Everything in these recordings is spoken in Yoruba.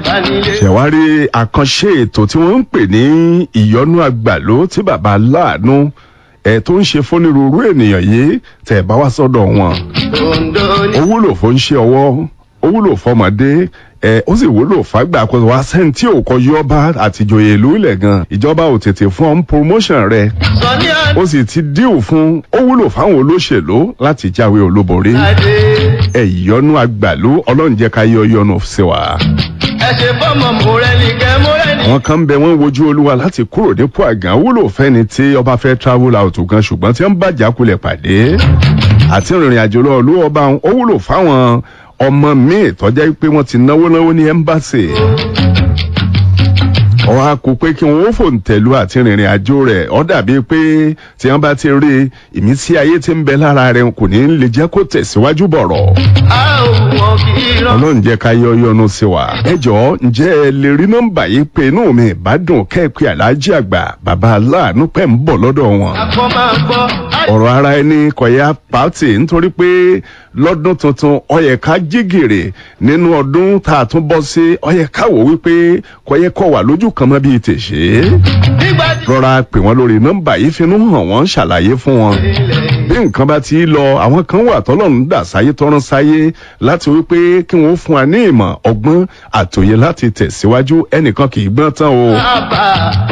ṣẹ̀wárí àkànṣe ètò tí wọ́n ń pè ní ìyọnú àgbàló tí bàbá láàánú ẹ̀ tó ń ṣe fónírúurú ènìyàn yìí tẹ̀ bá wá sọ́dọ̀ wọn. ó wúlò fún ṣe ọwọ́ ó wúlò fọmọdé ẹ ó sì wúlò fàgbà kó wá sẹ́ni tí ò kọjú ọba àtìjòyè ìlú ilẹ̀ gan ìjọba ò tètè fún ọ́n promotion rẹ̀ ó sì ti díù fún ó wúlò fáwọn olóṣèlú láti jáwé olúborí ẹ ìyọnú àgbàlú ọlọ́run jẹ́ ká yọ yọnu sí wa. ẹ ṣe fọmọ mọrẹni kẹ mọrẹni. àwọn kan ń bẹ wọn wojú olúwa láti kúrò nípò àgàn wúlò fẹ́ni tí ọba fẹ́ travel out gan ṣùgbọ́n tí wọ́n bá jákulẹ̀ pàdé àti ìrìn àjò lọ olú ọba ó wúlò fáwọn ọmọ míì tọ́já pé wọ́n ti náwó náwó ní ẹ́mbáṣì. ọ̀hún a kò pé kí wọ́n ó fòǹtẹ̀lú àti rìnrìn àjò rẹ̀ ọ́ dàbí pé tí wọ́n bá ti rí ìmísí ayé tí ń bẹ lára rẹ̀ kò ní lè jẹ́ kó tẹ̀síwájú bọ̀rọ̀. a ò wọ kí irọ́. ọlọ́run jẹ́ ká yọ yọnu sí wa. ẹ jọ̀ọ́ ǹjẹ́ ẹ lè rí nọ́mbà yìí pé inú mi ìbádùn kẹ́ẹ̀pẹ́ aláàjì àgbà bàbá aláàánú pẹ̀ ń bọ̀ lọ́dọ̀ wọn akọ máa gbọ́. ọ̀rọ̀ ara ẹni kọ̀yà pàtì nítorí pé lọ́dún tuntun ọyẹ ká jígèrè nínú ọdún tá a tún bọ́ sí ọyẹ ká wò wípé kọ̀yẹ kọ̀ wà lójú kan mọ́ bíi tèṣe. nígbà tí rọra pè wọ́n lórí nọ́mbà yìí finú hàn wọ́n ṣàlàyé fún wọn. bí nǹkan bá ti lọ àwọn kan wà tọ́lọ́run dà sáyé tọ́rán sáyé láti wípé kí wọ́n fún wa ní ìmọ̀ ọgbọ́n àtòyè láti tẹ̀síwájú ẹnìkan kì í gbọ́n tán o. àbá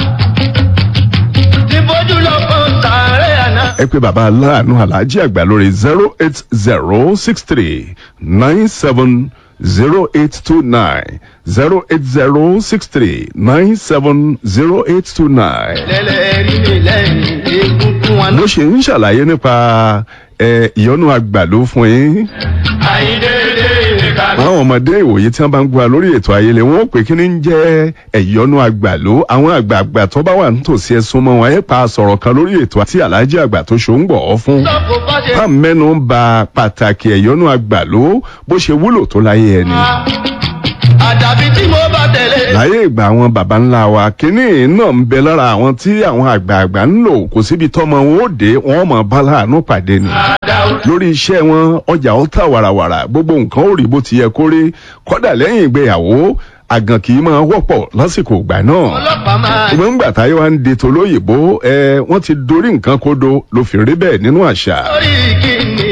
ti bójú lọ fún sàárẹ̀ àná. ẹ pé bàbá aláàánú aláàjì àgbà lórí zero eight zero six three nine seven zero eight two nine zero eight zero six three nine seven zero eight two nine. lẹ́lẹ́rìí mi lẹ́yìn egungun wọn. mo ṣe ń ṣàlàyé nípa ẹ, ìyọnu àgbàló fún yín àyíndéédé ìrìnkà. àwọn ọmọdé ìwòye tí wọn bá ń gba lórí ètò ayẹlẹ wọn ó pè kí ni ń jẹ ẹyọnu àgbàló àwọn àgbààgbà tó bá wà nítòsí ẹsùn mọ wọn ẹ pa sọ̀rọ̀ kan lórí ètò àti aláàjì àgbà tó ṣó ń gbọ ọ fún. lọ́kọ̀ bá ṣe. bá mẹ́nu ń ba pàtàkì ẹ̀yọ́nú àgbàló bó ṣe wúlò tó láyé ẹni. àdàbí tí mo bá tẹ̀lé. láyé ìgbà àwọn baba ńlá wa kínní náà ń bẹ lára àwọn tí àwọn àgbààgbà ń lò kò síbi tọ́mọ wọn ó dé wọn mọ̀ bá láàánú pàdé ni. àdàwọ̀. lórí iṣẹ́ wọn ọjà ó tà wàràwàrà gbogbo nǹkan ó rí bó ti yẹ kó rí kọ́dà lẹ́yìn ìgbéyàwó àgàn kì í máa wọ́pọ̀ lásìkò ìgbà náà ọlọ́pàá máa. ṣùgbọ́n ńgbà táyé wa ń de tolóyìnbó ẹ wọ́n ti dorí nǹkan kodo ló fi rí bẹ́ẹ̀ nínú àṣà. lórí kìíní.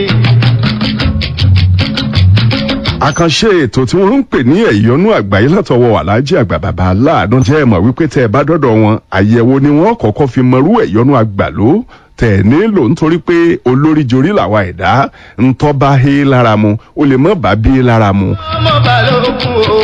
àkànṣe ètò tí wọ́n ń pè ní ẹ̀yọ́nú àgbáyé látọwọ́ aláàjì àgbà bàbá aláàánú jẹ́ ẹ̀mọ̀ wípé tẹ́ ẹ bá dọ́dọ̀ wọn àyẹ̀wò ni wọ́n kọ́kọ́ fi mọrú ẹ̀yọ́nú àgbàló tẹ̀ ẹ̀ nílò nítorí pé olórí jorí làwa ẹ̀dá ńtọ́ bá hé lára mu ó lè mọ́ bá bí lára mu. ọmọ balógun o.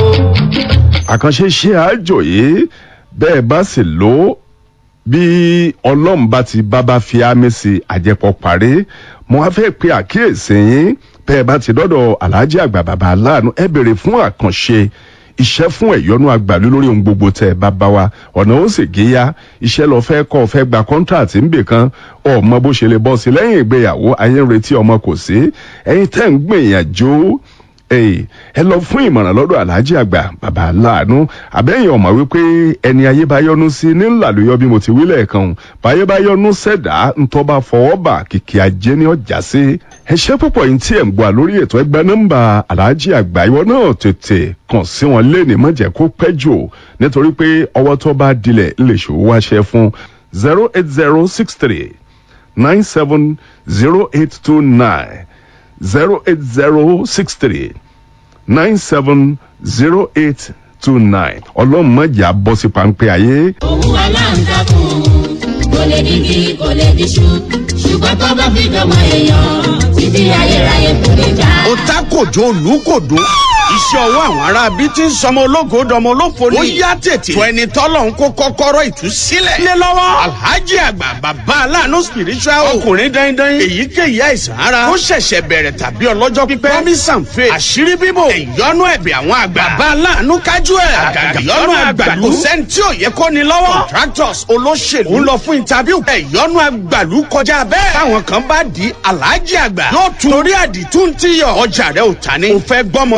àkànṣe ṣe àjò yìí bẹ́ẹ̀ bá sì lò ó bí ọlọ́run bá ti bábá fi ámì sí àjẹpọ̀ parí mo wá fẹ́ pe àkíyèsí yín bẹ́ẹ̀ bá ti dọ́dọ̀ aláàjì àgbà bàbá aláàánú ẹ bèrè fún àkànṣe iṣẹ́ fún ẹ̀yọ́nú àgbàlú lórí ohun gbogbo tẹ̀ ẹ bá bá wa ọ̀nà ó sì géyà iṣẹ́ lọ fẹ́ kọ́ fẹ́ gba kọ́ńtàtì ń bè kan ọmọ bó ṣe lè bọ́ sí lẹ́yìn ìgbéyàwó ayé ń retí ọmọ kò sí ẹ̀yin tẹ́ ń gbìyànjú Èyí, ẹ lọ fún ìmọ̀ràn lọ́dọ̀ aláàjì àgbà bàbá aláàánú àbẹ́yìn ọ̀mọ̀ wípé ẹni ayé bá yọnu sí ní ńlá ló yọ bí mo ti wí lẹ́ẹ̀kan o. báyé bá yọnu sẹ̀dá ńtọ́ bá fọwọ́ bà kìkì ajé ní ọjà sí. ẹ ṣe púpọ̀ yìí tí ẹ̀ ń gbọ́ lórí ètò ẹgbẹ́ nọ́mbà aláàjì àgbà ìwọ náà tètè kàn sí wọn léèní má jẹ́ kó pẹ́ jù nítorí pé ọwọ́ tó bá dilẹ̀ lè ṣòwò wáṣẹ fún zero eight zero six three nine seven zero eight two nine zero eight zero six three nine seven zero eight two nine ọlọ́run mọ̀jà bọ́ sí pańpẹ́ ayé. òun aláǹtakùn kò lè digi kò lè diṣu ṣùgbọ́n tó bá fi dọ̀mọ èèyàn títí ayérayé kò lè já. ó ta kòjó olùkòdó iṣẹ́ ọwọ́ àwọn ará bíi ti ń sọmọ ológo dọmọ olófo ni. ó yá tètè. fún ẹni tọ́lọ̀ ń kó kọ́kọ́rọ́ ìtúsílẹ̀. lé lọ́wọ́ alhaji àgbà bàbá aláàánú spiritual ọkùnrin dandan èyíkéyìí àìsàn ara ó ṣẹ̀ṣẹ̀ bẹ̀rẹ̀ tàbí ọlọ́jọ́ pípẹ́. promisan faith àṣírí bíbò ìyọnu ẹ̀bẹ̀ àwọn àgbà. bàbá aláàánú kájú ẹ̀ àgàgà ìyọnu àgbàlú. kò sẹ́ni tí ò yẹ kó ni lọ́wọ́. contractors olóṣèlú ń lọ fún interview. ìyọnu àgbàlú kọjá bẹ́ẹ̀. táwọn kan bá di alhaji àgbà. yóò tún torí àdìtún ti yọ. ọjà rẹ ò ta ni. o fẹ́ gbọ́mọjọ́ ó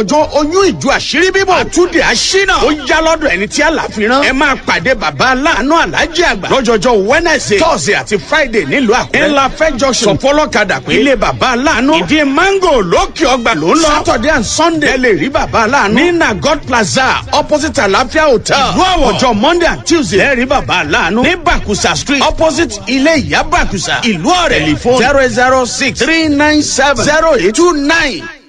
oyún ìjọ àṣírí bíbọ̀ àtúndì àṣínà ó yá lọ́dọ̀ ẹni tí àlàfíran ẹ máa pàdé bàbá aláàánú alájí àgbà lọ́jọ́jọ́ wednesday thursday àti friday nílùú àkúrẹ́ ńlá fẹ́ junction sọfọlọ́kadà pé ilé bàbá aláàánú ìdí mango lókè ọgbà ló ń lọ saturday and sunday ẹ lè rí bàbá aláàánú ní nagod plaza opposite àlàáfíà hotel ìlú àwọ̀ ọjọ́ monday and tuesday ẹ rí bàbá aláàánú ní bakusa street opposite ilé ìyá bakusa ìlú ọ̀rẹ́ telephone zero zero six three nine seven zero eight two nine